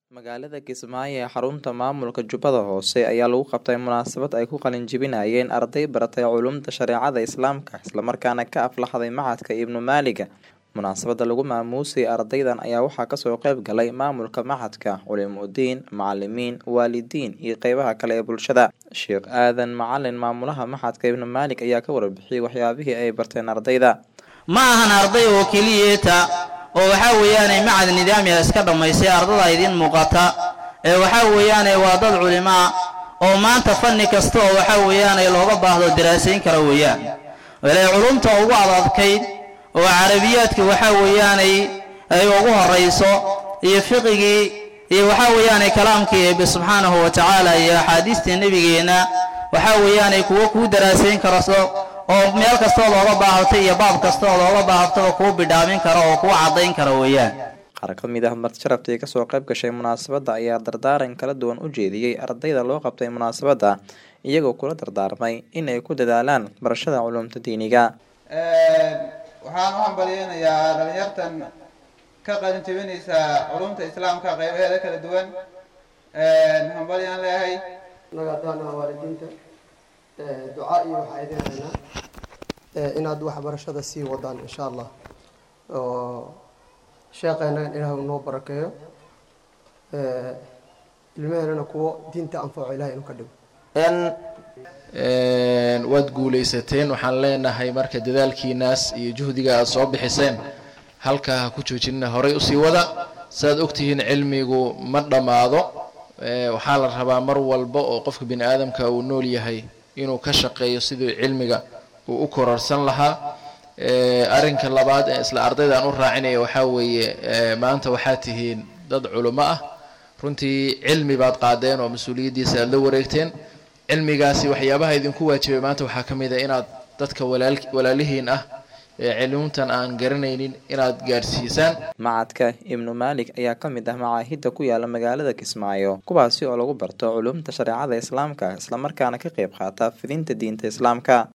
Magaalada Kismaayo ee xarunta maamulka Jubbada Hoose ayaa lagu qabtay munaasabad ay ku qalin jebinayeen arday baratay culuumta shareecada Islaamka isla markaana ka aflaxday Machadka Ibnu Maaliga. Munaasabada lagu maamuusay ardaydan ayaa waxaa kasoo qayb galay maamulka Machadka, culimooyin, macalimiin, waalidiin iyo qeybaha kale ee bulshada. Sheekh Aadan Macalin maamulaha Machadka Ibnu Maalig ayaa ka warbixiyay waxyaabihii ay barteen ardayda. ma ahan arday oo keliyeeta oo waxaa weeyaane macad nidaamiya iska dhammaystay ardada idiin muuqata ee waxaa weeyaane waa dad culimaa oo maanta fanni kasta oo waxaa weeyaane looga baahdo daraasayn kara weeyaan wale culumta ugu adadkayd oo carabiyaadka waxaa weeyaanay ay ugu horayso iyo fiqigii iyo waxaa weeyaane kalaamkii eebbe subxaanahu wa tacaala iyo axaadiistii nebigeenna waxaa weeyaanay kuwo kuu daraasayn karaso oo meel kastoo looga baahato iyo baab kasta oo looga baahataba kuu bidhaamin karo oo kuu caddayn kara weeyaan Qaar ka mid ah marti-sharaftii kasoo qayb gashay munaasabada ayaa dardaaran kala duwan u jeediyey ardayda loo qabtay munaasabada iyagoo kula dardaarmay in ay ku dadaalaan barashada culuumta diiniga. waxaan u hambalyeynayaa dhalinyartan ka qalin jebinaysa culumta islaamka qaybaheeda kala duwan hambalyaan leeyahay naga haddaan ah waalidiinta ducaa iyo waxaa idin haynaa inaad waxbarashada sii wadaan insha allah oo sheekeennagan ilaah uu noo barakeeyo ilmaheenana kuwo diinta anfaco ilahay inuu ka dhigo waad guulaysateen waxaan leenahay marka dadaalkiinaas iyo juhdiga aada soo bixiseen halkaa ha ku joojinina horay usii wada saaad ogtihiin cilmigu ma dhammaado waxaa la rabaa mar walba oo qofka bini aadamka uu nool yahay inuu ka shaqeeyo sidii cilmiga uu u kororsan lahaa arrinka labaad ee isla ardaydan u raacinaya waxaa weeye maanta waxaa tihiin dad culimo ah runtii cilmi baad qaadeen oo mas-uuliyaddiisa aada la wareegteen cilmigaasi waxyaabaha idinku waajibay maanta waxaa ka mid a inaad dadka walaal walaalihiin ah ee culuumtan aan garanaynin inaad gaadhsiisaan Machadka Ibnu Maalig ayaa ka mid ah macaahidda ku yaala magaalada Kismaayo kuwaasi oo lagu barto culuumta shareecada Islaamka isla markaana ka qayb qaata fidinta diinta Islaamka.